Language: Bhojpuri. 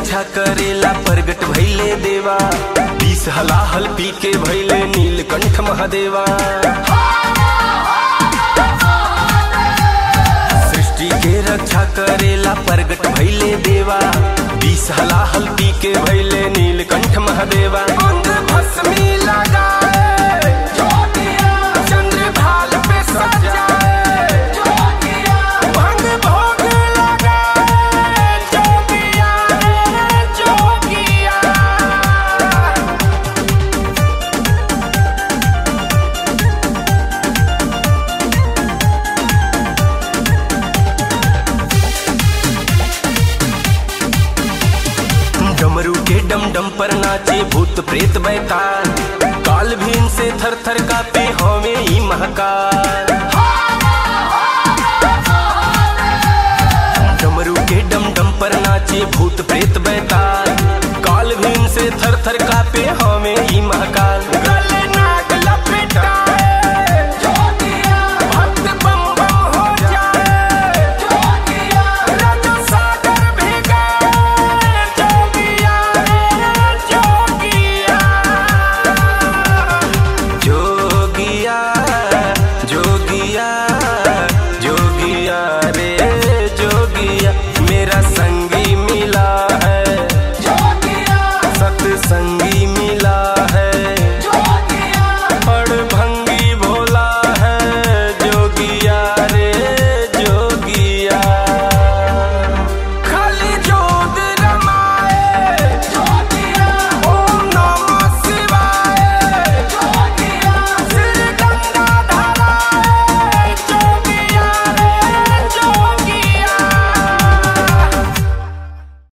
रक्षा करेला प्रगट भैले देवा बीस हलाहल पी के भैले नीलकंठ महादेवा सृष्टि के रक्षा करेला प्रगट भैले देवा बीस हलाहल पी के भैले नीलकंठ महादेवा अंग भस्मी लगाए चंद्रभाल पे सजाए भंग भोग लगाए जोगिया रे जोगिया डमरू के डम डम पर नाचे भूत प्रेत बैताल काल भीम से थर थर कापे हवे ई महाकाल डमरू के डम डम पर नाचे भूत प्रेत बैताल काल भीम से थर थर कापे हवे ई महाकाल